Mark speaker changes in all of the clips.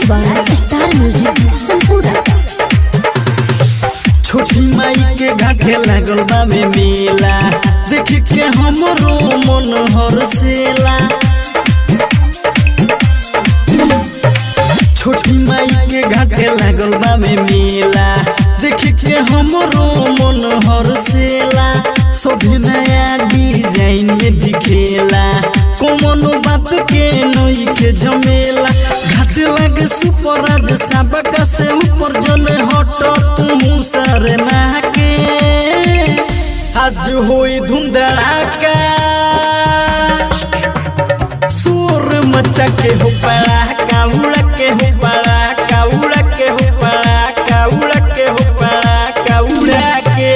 Speaker 1: by star music संपूर्ण
Speaker 2: छोटी माई के घाटे लागल बाबे मेला देख के हमरो मन हरसेला छोटी माई के घाटे लागल बाबे मेला देख के हमरो मन हरसेला सभी नया डिजाइन में दिखेला कोनो बात के नई के झमेला घाट लागे सुपर आज सबका से ऊपर जने हट तू सरे के आज होई धूम धड़ाका सुर मचा के हो पड़ाका उड़ा के हो पड़ाका उड़ा के हो पड़ाका उड़ा के हो पड़ाका उड़ा के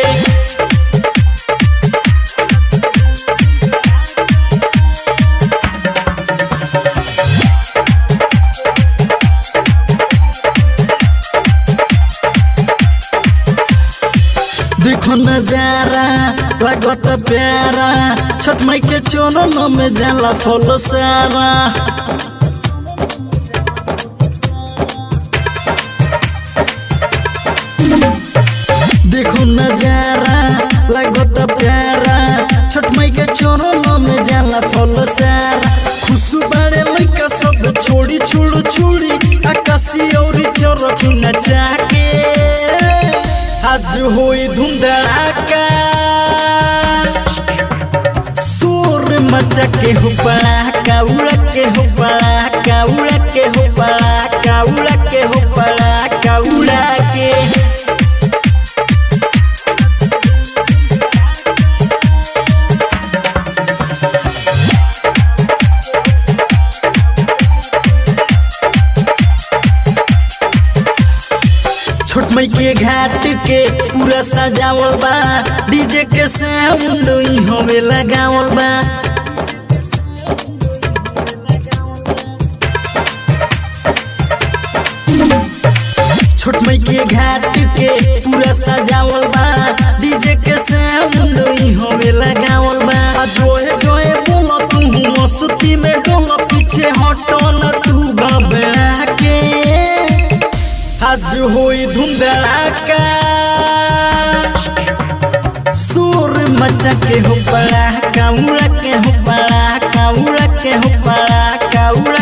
Speaker 2: देखो नजारा लागत प्यारा छठ माई के चरण में जाला फल सारा देखो नजारा लागत प्यारा छठ माई के चरण में जाला फल सारा खुश बाड़े लइका सब छोड़ी छोड़ छोड़ी आकाशी और चरखी नचा के आज होई धूम धड़ाका शोर मचा के हो पड़ाका उड़ा के हो पड़ाका उड़ा के हो पड़ाका उड़ा के हो पड़ाका उड़ा के छोट मई के घाट के पूरा सजावल बा डीजे के साउंड ई हमें लगावल बा छोट मई के घाट के पूरा सजावल बा डीजे के साउंड ई हमें लगावल बा आ जोए जोए बोलो तू मस्ती में डोलो पीछे हटो ना तू घबरा के आज होई धूम धड़ाका सुर मचा के हो पड़ाका उड़ा के हो पड़ाका उड़ा के हो पड़ाका उड़ा